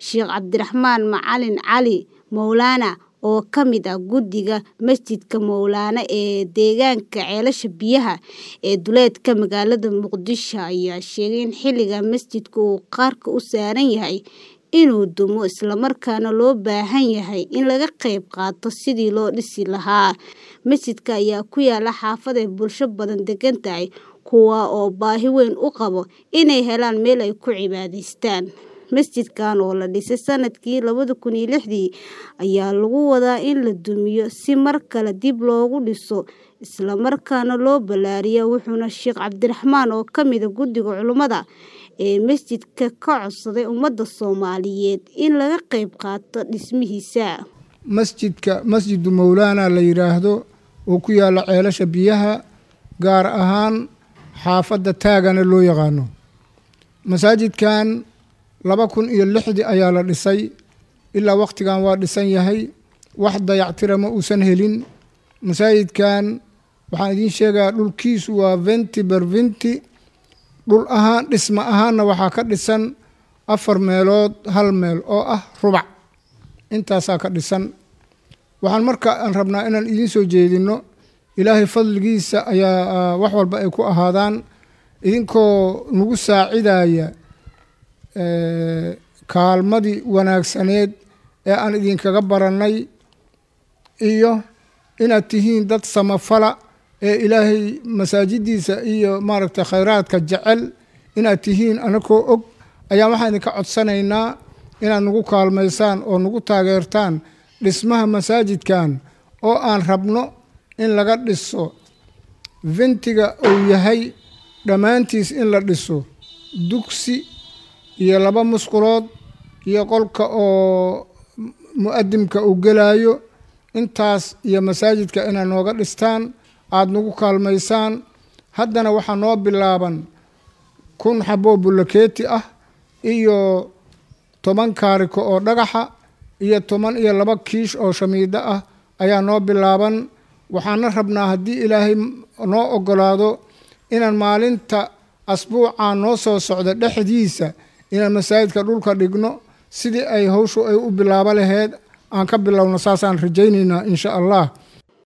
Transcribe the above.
sheekh cabdiraxmaan macalin cali mowlaana oo ka mid ah guddiga masjidka mowlaana ee deegaanka ceelasha biyaha ee duleedka magaalada muqdisho ayaa sheegay in xilligan masjidku uu qarka u saaran yahay inuu dumo islamarkaana loo baahan yahay in laga qayb qaato sidii loo dhisi lahaa masjidka ayaa ku yaala xaafad ay bulsho badan degan tahay kuwa oo baahi weyn u qabo inay helaan meel ay ku cibaadaystaan masjidkan oo la dhisay sanadkii labada kun iyo lixdii ayaa lagu wadaa in la dumiyo si mar kale dib loogu dhiso islamarkaana loo ballaariyo wuxuuna sheekh cabdiraxmaan oo ka mida guddiga culummada ee masjidka ka codsaday ummadda soomaaliyeed in laga qayb qaato dhismihiisa masjidka masjidu mowlaana la yidhaahdo oo ku yaalla ceelasha biyaha gaar ahaan xaafadda taagana loo yaqaano masaajidkan laba kun iyo lixdii ayaa la dhisay ilaa wakhtigan waa dhisan yahay wax dayactira ma uusan helin masaajidkan waxaan idiin sheegayaa dhulkiisu waa venti ber venti dhul ahaan dhisma ahaanna waxaa ka dhisan afar meelood hal meel oo ah rubac intaasaa ka dhisan waxaan marka aan rabnaa inaan idiin soo jeedinno ilaahay fadligiisa ayaa wax walba ay ku ahaadaan idinkoo nagu saacidaya kaalmadii wanaagsaneed ee aan idinkaga barannay iyo inaad tihiin dad samafala ee ilaahay masaajiddiisa iyo maaragtay khayraadka jecel inaad tihiin anakoo og ayaa waxaan idinka codsanaynaa inaad nagu kaalmaysaan oo nagu taageertaan dhismaha masaajidkan oo aan rabno in laga dhiso ventiga uu yahay dhammaantiis in la dhiso dugsi iyo laba musqulood iyo qolka oo mu-adimka uu gelaayo intaas iyo masaajidka inaad nooga dhistaan aada nagu kaalmaysaan haddana waxaa noo bilaaban kun xaboo bullakeeti ah iyo toban kaariko oo dhagaxa iyo toban iyo laba kiish oo shamiido ah ayaa noo bilaaban waxaana rabnaa haddii ilaahay noo ogolaado inaan maalinta asbuucaa noo soo socda dhexdiisa inaan masaajidka dhulka dhigno sidii ay hawshu ay u bilaabo laheyd aan ka bilowno saasaan rajaynaynaa insha allah